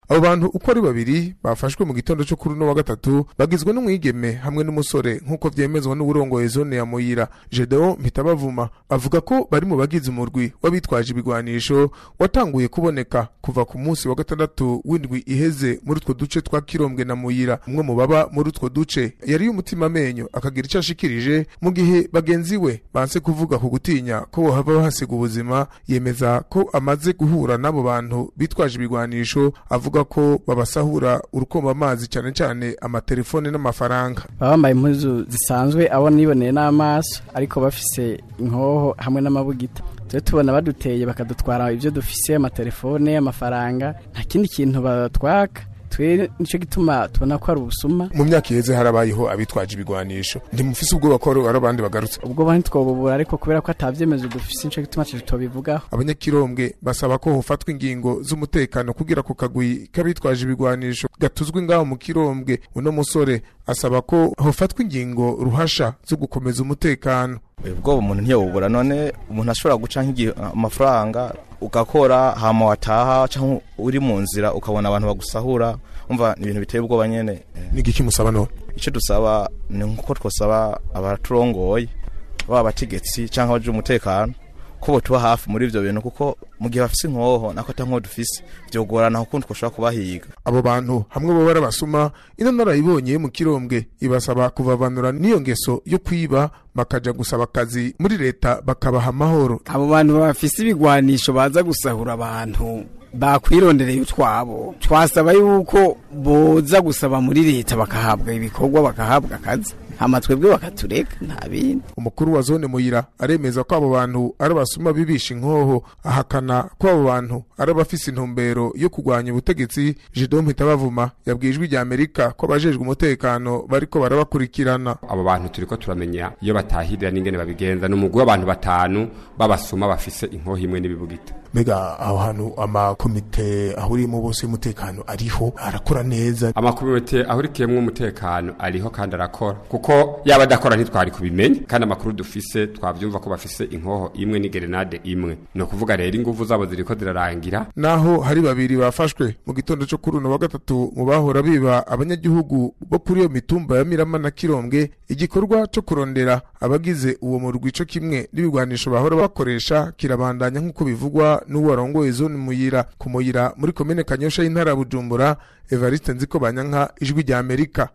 abo bantu uko ari babiri bafashwe mu gitondo cyo kuri uno wa gatatu bagizwe n'umwigeme hamwe n'umusore nk'uko vyemezwa n'uburongoye zone ya muyira gedeon mpitabavuma avuga ko bari mu bagize umurwi w'abitwaje ibigwanisho watanguye kuboneka kuva ku munsi wa gatandatu w'indwi iheze muri utwo duce twa kirombwe na muyira umwe mu baba muri utwo duce yari y'umutima amenyo akagira icyo ashikirije mu gihe bagenzi we banse kuvuga ku gutinya ko bohava bahasiga ubuzima yemeza ko amaze guhura n'abo bantu bitwaje ibigwanisho avuga ko babasahura urukomba amazi cyane cyane amatelefone n'amafaranga baba bambaye impuzu zisanzwe abo niboneye n'amaso ariko bafise inkoho hamwe n'amabugita tujye tubona baduteye bakadutwara ibyo dufise amatelefone amafaranga nta kindi kintu batwaka twe nicyo gituma tubona ko ari ubusuma mu myaka iheze harabayeho abitwaje ibigwanisho ntimufise ubwoba ko ari abandi bagarutse ubwo bo ntitwobubura ariko kubera ko atavyemezo dufise nicyo gituma tubivugaho abanyakirombwe basaba ko hofatwa ingingo z'umutekano kugira ku kagwi k'abitwaje ibigwanisho gatuzwe ngaho mu kirombwe uno musore asaba ko hofatwa ingingo ruhasha zo gukomeza umutekano ubwoba umuntu ntiyobubura none umuntu ashobora guca nk'igihe amafaranga ugakora hama wataha cyangwa uri mu nzira ukabona abantu bagusahura umva ni ibintu biteye ubwoba nyene n'igiki musaba none icyo dusaba ni nkuko twasaba abaturongoye baba abategetsi cyangwa abaje umutekano ko botuba hafi muri ivyo bintu kuko mu gihe bafise inkoho nako ata nkoho dufise vyogorana kuko twashobora kubahiga abo bantu hamwe bo barabasuma ino narayibonye mu kirombwe ibasaba kuvavanura n'iyo ngeso yo kwiba bakaja gusaba akazi muri leta bakabaha amahoro abo bantu bafise ibigwanisho baza gusahura abantu bakwirondereye utwabo twasaba yuko boza gusaba muri leta bakahabwa ibikorwa bakahabwa akazi hama twebwe bakatureka nta bindi umukuru wa zone muyira aremeza ko abo bantu ari abasuma bibisha inkoho ahakana ko abo bantu ari abafise intumbero yo kurwanya ubutegetsi Jidon Mpitabavuma yabwiye ijwi rya Amerika ko abajejwe umutekano bariko barabakurikirana abo bantu turiko turamenya iyo batahirira n'ingene babigenza n'umugwi w'abantu batanu babasuma bafise inkoho imwe n'ibibugita mbega aho hantu amakomite ahuriyemo bose y'umutekano ariho arakora neza amakomite ahurikiyemwo umutekano ariho kandi arakora kuko yaba adakora ntitwari kubimenya kandi amakuru dufise twavyumva ko bafise inkoho imwe n'igerenade imwe ni ukuvuga rero inguvu zabo ziriko zirarangira naho hari babiri bafashwe mu gitondo cyo kuri uno wa gatatu mu bahora biba abanyagihugu bo kuri iyo mitumba ya mirama na kirombwe igikorwa cyo kurondera abagize uwo murwi co kimwe n'ibigwanisho bahora bakoresha kirabandanya nk'uko bivugwa n'uwo warongoye zone muyira ku muyira muri komine kanyosha y'intara ya bujumbura evariste nziko banyanka ijwi rya amerika